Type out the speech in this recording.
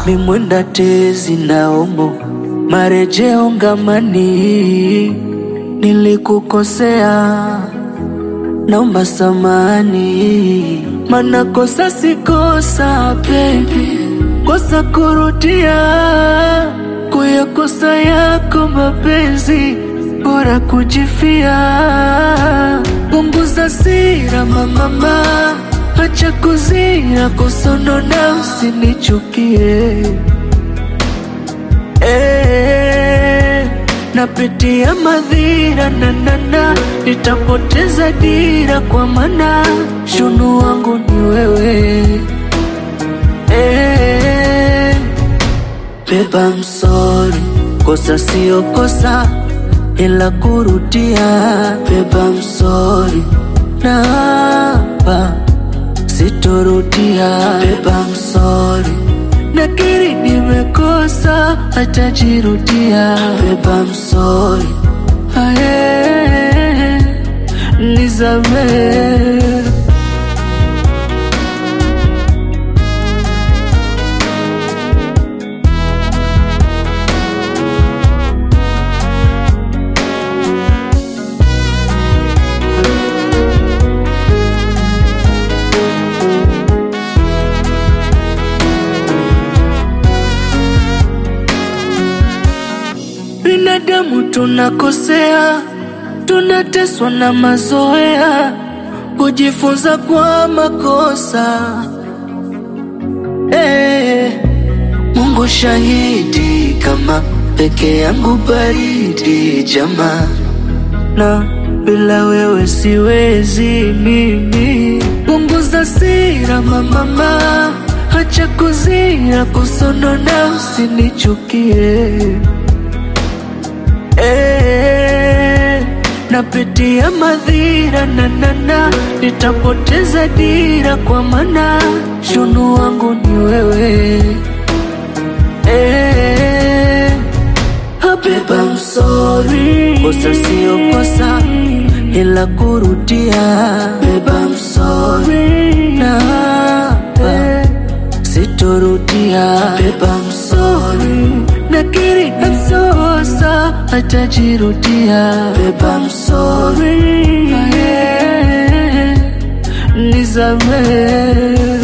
mimwenda tezi naombo marejeo ngamani, nilikukosea naomba samani, mana kosa si kosa baby, kosa kurudia kuyakosa yako mapenzi, bora kujifia. Punguza sira mamama, acha kuzira kusonona, usinichukie eh, napitia madhira nanana, nitapoteza dira kwa mana shunu wangu ni wewe eh, beba msori, kosa sio kosa ila kurudia, beba msori na hapa sitorudia, beba msori nakiri nimekosa, hatajirudia, beba msori aye, nisamee Binadamu tunakosea, tunateswa na mazoea, kujifunza kwa makosa. Eh, Mungu shahidi, kama peke yangu baridi jamaa, na bila wewe siwezi mimi. Punguza sira mamama, acha kuzira kusonona, usinichukie Eh, napitia madhira nanana, nitapoteza dira kwa mana shunu wangu ni wewe eh, beba msori, kosa sio kosa ila kurudia, beba msori na hapa sitorudia, beba msori nakiri namsosa atajirudia, beba msori nisamee